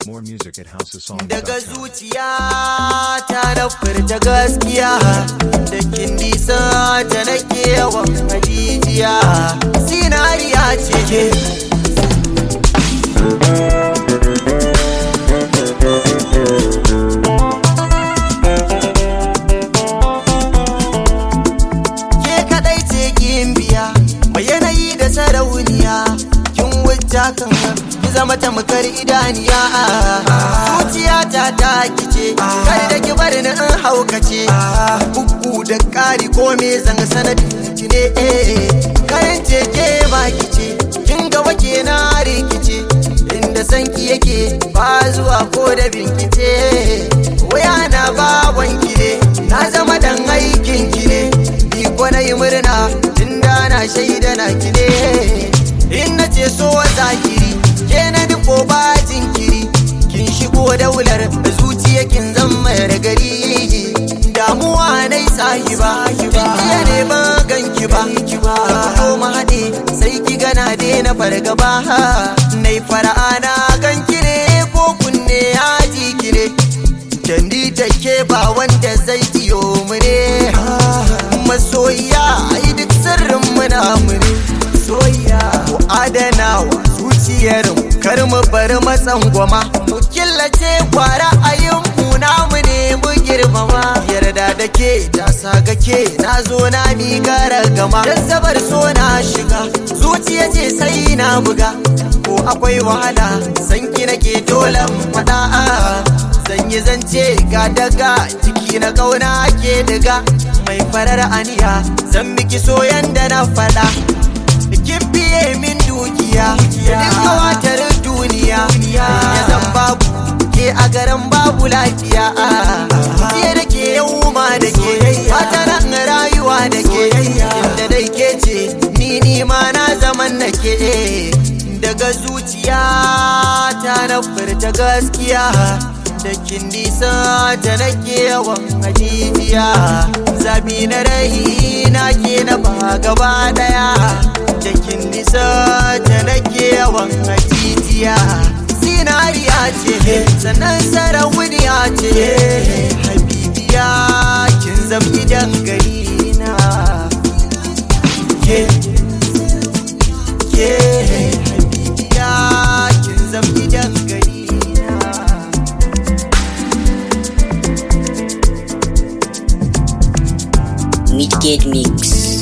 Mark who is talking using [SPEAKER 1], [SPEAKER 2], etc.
[SPEAKER 1] More music at houseofsong.com.
[SPEAKER 2] Daga zuciya ta na furta gaskiya da kin nisa ta nake yawan hajijiya sinariya ce ke ke kadai ce kin biya mai yanayi da sarauniya kin wuce kan ki zama tamkar idaniya zuciya ta ta kice kar da ki bar ni in haukace bugu da kari ko me zan sanadin ki ne eh kayan ce ke ba kice kin ga wake na rikice inda sanki yake ba zuwa ko da binkice waya na baban ki ne na zama dan aikin ki ne ni ko na yi murna tunda na shaida na ki ne in na ce so zahiri ke na diko ba jinkiri kin shigo daular zuciya kin zama da gari damuwa na yi sahiba jiya ne ba ganki ba ko mu haɗe sai ki gana daina fargaba na yi fara'a na ganki ne ko kunne ya ji ki ne Dandi take ba wanda zai iyo mu ne masoyiya ai duk sirrin muna mu ne soyayya mu adana wa zuciyar mu kar mu bar matsan goma mu killace kwara ayin mu namu ne mu girmama yarda da ke ta saga ke na zo na mi gara gama dan sabar so na shiga zuciya ce sai na buga ko akwai wahala sanki nake dole faɗa zan yi zance ga daga ciki na kauna ke daga mai farar aniya zan miki soyan da na faɗa kin biye min dukiya da duka watar duniya ya zan babu ke a garin babu lafiya ke da ke yau ma da ke fata nan rayuwa da ke inda dai ke ce ni ni ma na zaman na ke daga zuciya ta na furta gaskiya da kin nisa ta nake yawan hajijiya zabi na rai na ke na ba gaba daya da kin nisa ta nake yawan hajijiya zinariya ce sannan sarauniya ce habibiya kin zam gidan gari na ke ke habibiya kin zam gidan gari na
[SPEAKER 3] Midgate Mix.